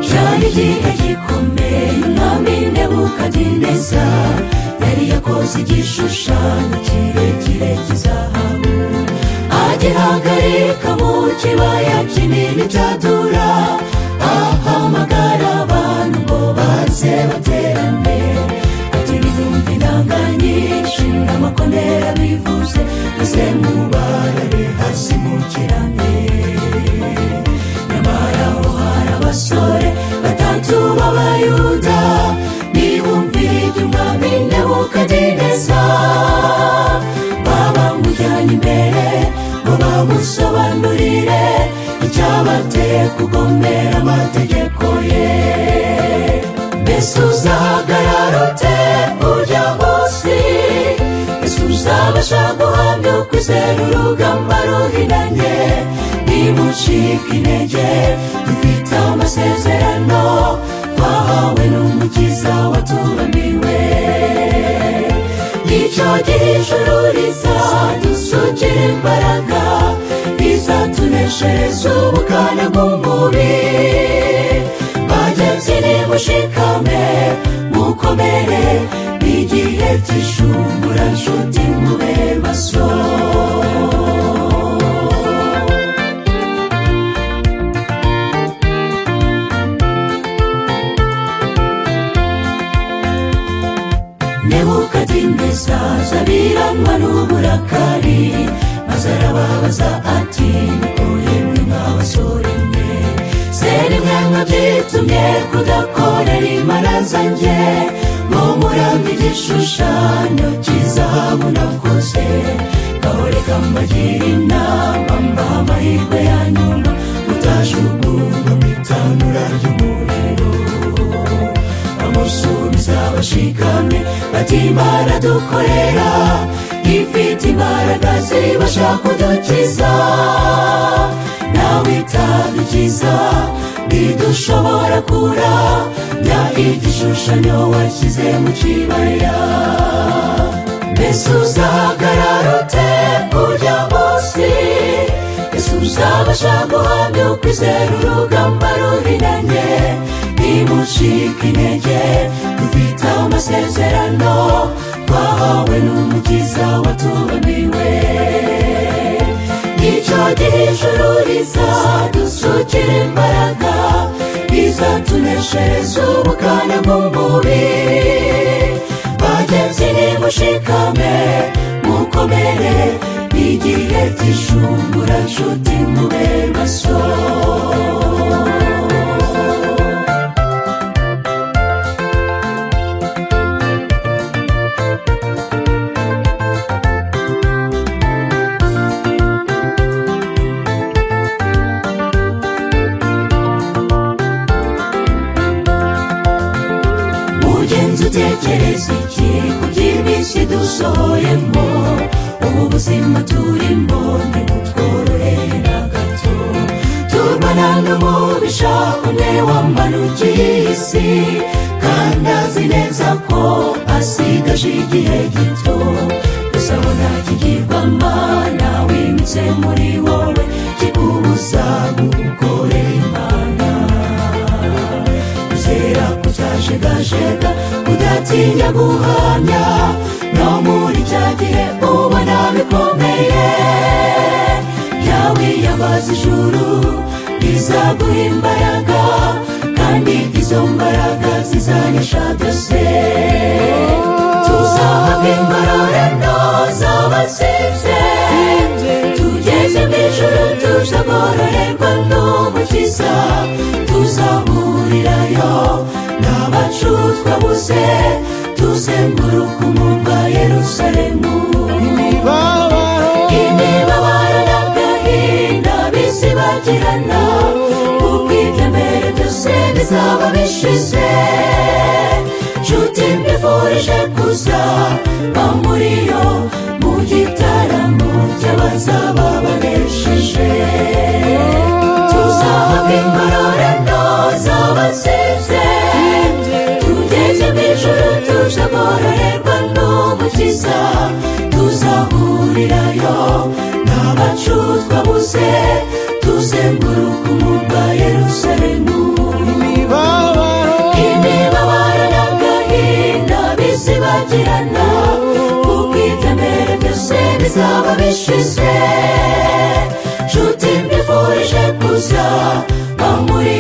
cyari igihe gikomeye umwami nebukadineza yari yakoze igishushanyo kirekire cy'izahabu agihagarika mu kibaya kinini cyadura ahamagara abantu ngo baze baterane ati nibumve inanga nyinshi n'amakonera bivuze maze mubarare hasi mu kirane nyamara aho hari abasore batatu b'abayuda ntibumvire ibyo umwami nebukadineza babamujyanye imbere ngo bamusobanurire icyabateye kugomera amategeko ye mbese uzahagarara ute ujya munsi mbese uzabasha guhamya ukwizera urugamba ruhinanye nimucika intege dufite amasezerano twahawe n'umukiza waturaniwe nicyo gihe ijuru rizadusukira imbaraga rizatuneshereza ubukana bw'umubiri bageze nimushikame mukomere igihe cy'ishumbura nshuti mube maso nebukadineza zabiranwa n'uburakari maze arababaza ati nikuye mwe mw'abasore mwe se ni mwe mwabyitumye kudakorera imana zanjye ngo murambe igishushanyo cy'izahabu nakoze kahoreka mbagira inama mbaha amahirwe ya nyuma mutajugunywa mu itanura ry'umuriro bamusubiza bashikamye bati imana dukorera ifite imbaraga zibasha kudukiza nawe itadukiza ntidushobora kura bya igishushanyo washyize mu kibaya mbese uzahagarara ute ujya munsi ese uzabasha guhabwa ukwizera urugamba ruhinanye nimucika intege dufite amasezerano twahawe n'umukiza waturaniwe nicyo gihe ijuru rizadusukira imbaraga rizatuneshereza ubukana bw'umubiri bagenzi nimushikame mukomere igihe cy'ishumbura nshuti mube maso mugenzi utekereza iki ku by'iminsi dusohoyemo ubu buzima turimo ntibutworohere na gato turwana n'umubisha umwe wamanukiye isi kandi azi neza ko asigaje igihe gito gusa ngo ntakigirwama nawimitse muri wowe kikubuza gukore imana kuzera kutajegajega udatinya guhamya no muri cya gihe ubona bikomeye yawe yabaza ijuru rizaguha imbaraga kandi izo mbaraga zizanesha byose tuzahabwa ingororano z'abatsinze tugeze mu ijuru tuzagororerwa n'umukiza tuzahurirayo n'abacutwa buze tuzenguruka umurwa yerusalemu imibabaro n'agahinda bizibagirana kuko ibyo mbere byose bizaba bishize nshuti mbifurije kuza bamuriyo mu gitaramo cy'abazaba banesheje tuzahurirayo n'abacu twabuze tuzenguruka umurwa yerusalemu imibabaro imibabaro n'agahinda bizibagirana kuko ibyemere byose bizaba bishize nshuti mbifurije kuza aho muri